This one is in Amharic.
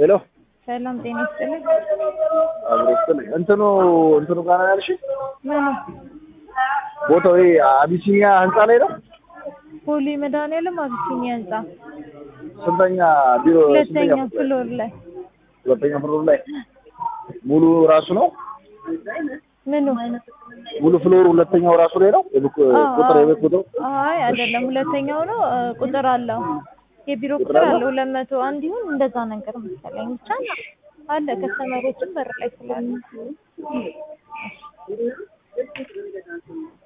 ሄሎ ሰላም ጤና ይስጥልኝ። አብሮ ስትልኝ እንትኑ እንትኑ ጋር ነው ያልሽኝ? ምኑ ቦታው ይሄ አቢሲኒያ ህንፃ ላይ ነው። ፖሊ መድኃኒዓለም አቢሲኒያ ህንጻ ስንተኛ ቢሮ? ሁለተኛ ስንተኛ ፍሎር? ፍሎር ላይ ሁለተኛ ፍሎር ላይ ሙሉ ራሱ ነው። ምኑ ሙሉ ፍሎሩ ሁለተኛው ራሱ ላይ ነው። የቡክ አዎ፣ ቁጥር አዎ። የቤት ቁጥር አይ አይደለም፣ ሁለተኛው ነው እ፣ ቁጥር አለው የቢሮ ቁጥር ቁጥር አለው? አለው ሁለት መቶ አንድ ይሁን እንደዛ ነገር መሰለኝ ብቻ አለ ከስተመሮችም በር ላይ ስላሉ